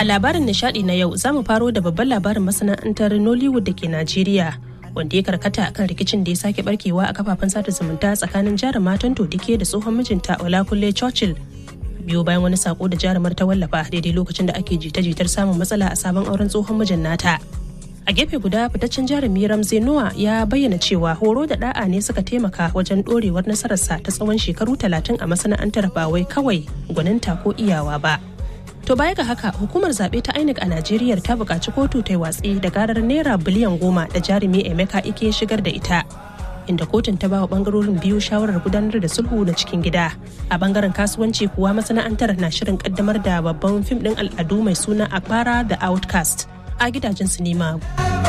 A labarin nishadi na yau za mu faro da babban labarin masana'antar Nollywood da ke Najeriya wanda ya karkata kan rikicin da ya sake barkewa a kafafen sada zumunta tsakanin jarumatan Todike da tsohon mijinta Olakunle Churchill. Biyo bayan wani sako da jarumar ta wallafa daidai lokacin da ake jita-jitar samun matsala a sabon auren tsohon mijin nata. A gefe guda fitaccen jarumi Ramsey Noah ya bayyana cewa horo da da'a ne suka taimaka wajen dorewar nasararsa ta tsawon shekaru talatin a masana'antar ba wai kawai gwaninta ko iyawa ba. To baya ga haka hukumar zaɓe ta INEC a Najeriya ta buƙaci kotu ta yi watsi da garar naira biliyan goma da jarumi Emeka Ike shigar da ita. Inda kotun ta bawa bangarorin biyu shawarar gudanar da sulhu na cikin gida. A bangaren kasuwanci kuwa masana'antar na shirin kaddamar da babban fim ɗin al'adu mai suna Akbara the Outcast a gidajen sinima.